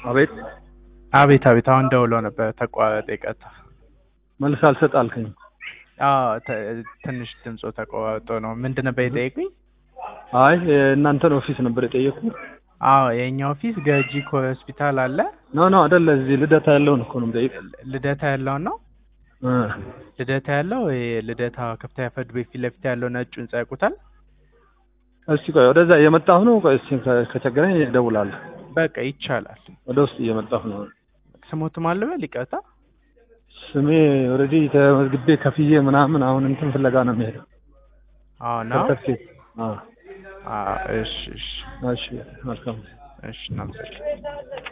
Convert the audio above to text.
አቤት አቤት አቤት አሁን ደውሎ ነበር ተቋረጠ ይቀጣ መልስ አልሰጥ አልከኝ። አዎ ተ- ትንሽ ድምፆ ተቋርጦ ነው ምንድን ነበር የጠየቁኝ አይ የእናንተን ኦፊስ ነበር የጠየኩት። አዎ የእኛ ኦፊስ ገጂ ኮር ሆስፒታል አለ ኖ ኖ አይደለ፣ እዚህ ልደታ ያለውን እኮ ነው የምጠይቅ። ልደታ ያለውን ነው እ ልደታ ያለው ይሄ ልደታ ከፍተኛ ፍርድ ቤት ፊት ለፊት ያለው ነጩ ህንጻ ያውቁታል እስቲ ቆይ ወደዛ እየመጣሁ ነው። ቆይ እስቲ ከ- ከቸገረኝ እደውላለሁ። በቃ ይቻላል ወደ ውስጥ እየመጣሁ ነው። ስሞት ማልበል ይቅርታ ስሜ ኦልሬዲ ተመዝግቤ ከፍዬ ምናምን አሁን እንትን ፍለጋ ነው የሚሄደው። አዎ ነው ሰርተፍኬት። አዎ አዎ እሺ እሺ እሺ መልካም እሺ እናመሰግናለን